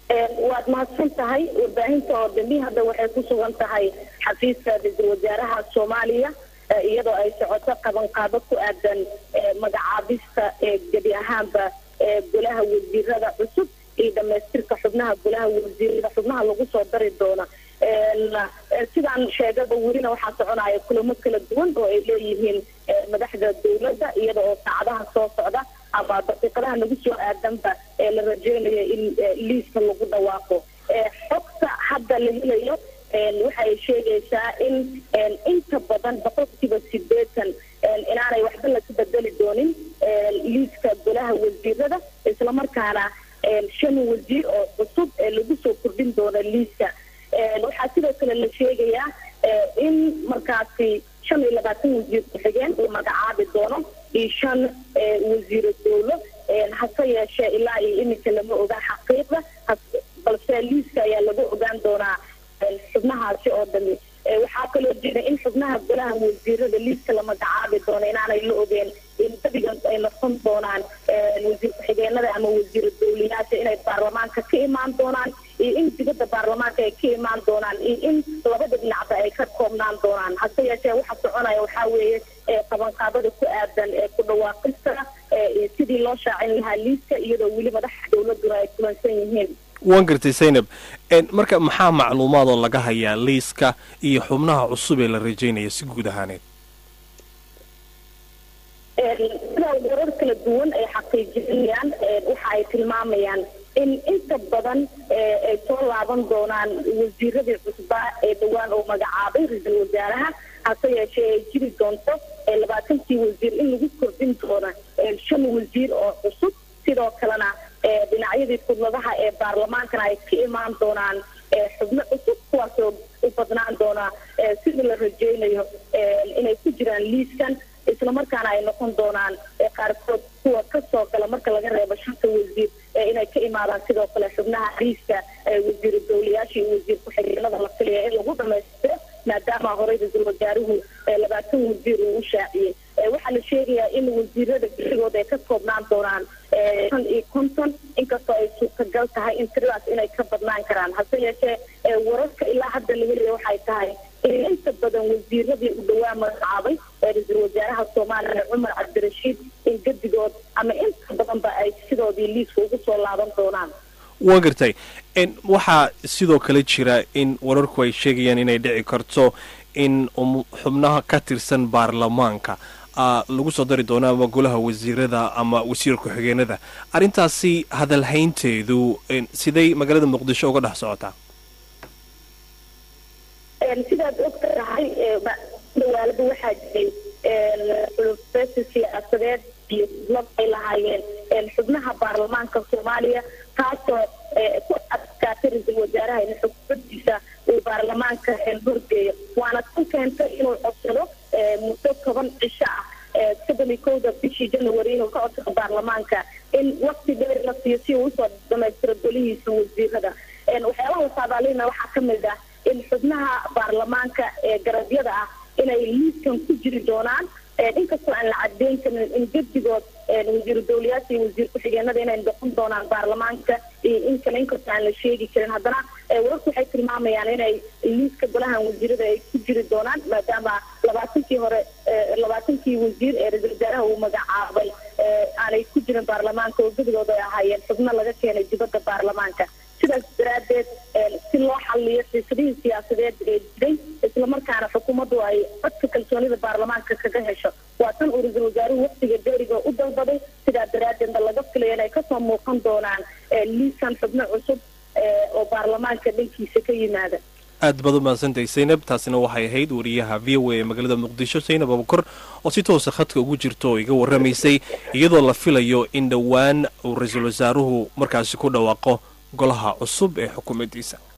waad mahadsan tahay warbaahinta oo dambi hadda waxay ku sugan tahay xafiiska ra-iisul wasaaraha soomaaliya iyadoo ay socoto qabanqaabo ku aadan magacaabista gebi ahaanba golaha wasiirada cusub iyo dhamaystirka xubnaha golaha wasiirada xubnaha lagu soo dari doona sidaan sheegaba welina waxaa soconaya kulamo kala duwan oo ay leeyihiin madaxda dowladda iyada oo saacadaha soo socda ama daqiiqadaha lagu soo aadanba ee la rajeynayo in liiska lagu dhawaaqo xogta hadda la helayo waxay sheegaysaa in inta badan boqolkiiba sideetan inaanay waxba laga bedeli doonin liiska golaha wasiirada islamarkaana shan wasiir oo cusub ee lagu soo kordhin doono liiska waxaa sidoo kale la sheegayaa in markaasi shan iyo labaatan wasiir ku-xigeen uu magacaabi doono iyo shan wasiiro dowlo hase yeeshee ilaa iyo iminka lama ogaa xaqiiqda balse liiska ayaa lagu ogaan doonaa xubnahaasi oo dhami waxaa kaloo jira in xubnaha golaha wasiirada liiska la magacaabi doono inaanay la ogeen in badigan ay noqon doonaan wasiir ku-xigeenada ama wasiiro dowliyaasha inay baarlamaanka ka imaan doonaan iyo in dibadda baarlamaanka ay ka imaan doonaan iyo in labada dhinacba ay ka koobnaan doonaan hase yeeshee waxa soconaya waxaa weeye qabanqaabada ku aadan ee ku dhawaaqista sidii loo shaacin lahaa liiska iyadoo weli madaxa dowladuna ay kulansan yihiin waan gartay zaynab marka maxaa macluumaad oo laga hayaa liiska iyo xubnaha cusub ee la rajaynaya si guud ahaaneed sidaa warar kala duwan ay xaqiijinayaan waxa ay tilmaamayaan in inta badan ay soo laaban doonaan wasiiradii cusbaa ee dhowaan oo magacaabay ra-iisul wasaaraha hase yeeshee ay jiri doonto labaatankii wasiir in lagu kordhin doono shan wasiir oo cusub sidoo kalena dhinacyadii kudladaha ee baarlamaankana ay ka imaan doonaan xubno cusub kuwaasoo u badnaan doona sidii la rajeynayo inay ku jiraan liiskan islamarkaana ay noqon doonaan qaarkood kuwa kasoo gala marka laga reebo shanta wasiir inay ka imaadaan sidoo kale xubnaha liiska wasiiru dowlayaasha iyo wasiir ku-xigeenada la filaya in lagu dhamaystiro maadaama horey ra-iisul wasaaruhu labaatan wasiir uu u shaaciyey waxaa la sheegayaa in wasiirada bixigooda ay ka koobnaan doonaan shan iyo konton inkastoo ay suurtagal tahay in tiradaas inay ka badnaan karaan hase yeeshee wararka ilaa hadda la helaya waxay tahay in inta badan wasiiradii u dhowaa magacaabay ee ra-iisul wasaaraha soomaaliya cumar cabdirashiid in gedigood ama inta badanba ay sidoodii liiska ugu soo laaban doonaan waan gartay waxaa sidoo kale jira in wararku ay sheegayaan inay dhici karto in xubnaha ka tirsan baarlamaanka lagu soo dari doono ama golaha wasiirada ama wasiir ku-xigeenada arrintaasi hadalhaynteedu siday magaalada muqdisho uga dhex socotaa sidaad og tahay dhawaalada waxaa jiray xulufeesi siyaasadeed iyo lab ay lahaayeen xubnaha baarlamaanka soomaaliya taasoo ku adkaatay ra-iisul wasaaraha in xukuumadiisa uu baarlamaanka horgeeyo waana tan keentay inuu codsado muddo toban cisho ah soddon iyo kowda bishii january inuu ka codsado baarlamaanka in wakti dheer la siiyo si uu usoo dhamaystiro golihiisa wasiirada waxyaabaha saadaalina waxaa ka mid ah in xubnaha baarlamaanka ee garabyada ah inay liiskan ku jiri doonaan inkastoo aan la cadeyn karin in gedigood wasiiru dowlayaasha iyo wasiir ku-xigeenada inay noqon doonaan baarlamaanka iyo in kale inkastoo aan la sheegi karin haddana wararku waxay tilmaamayaan inay liiska golahan wasiirada ay ku jiri doonaan maadaama labaatankii hore labaatankii wasiir ee ra-iisul wasaaraha uu magacaabay aanay ku jirin baarlamaanka oo gedigooda ay ahaayeen xubno laga keenay dibadda baarlamaanka sidaas daraaddeed si loo xaliyo xiisadihii siyaasadeed ee jiray islamarkaana xukuumaddu ay codka kalsoonida baarlamaanka kaga hesho waa tan uu ra-iisul wasaaruhu waqtiga dheeriga u dalbaday sidaa daraaddeedna laga filaya inay kasoo muuqan doonaan liisan xubno cusub oo baarlamaanka dhankiisa ka yimaada aad baad u mahadsantahay zaynab taasina waxay ahayd wariyaha v o a ee magaalada muqdisho zaynab abukor oo si toosa khadka ugu jirta oo iga warramaysay iyadoo la filayo in dhowaan uu ra-iisul wasaaruhu markaasi ku dhawaaqo golaha cusub ee xukuumaddiisa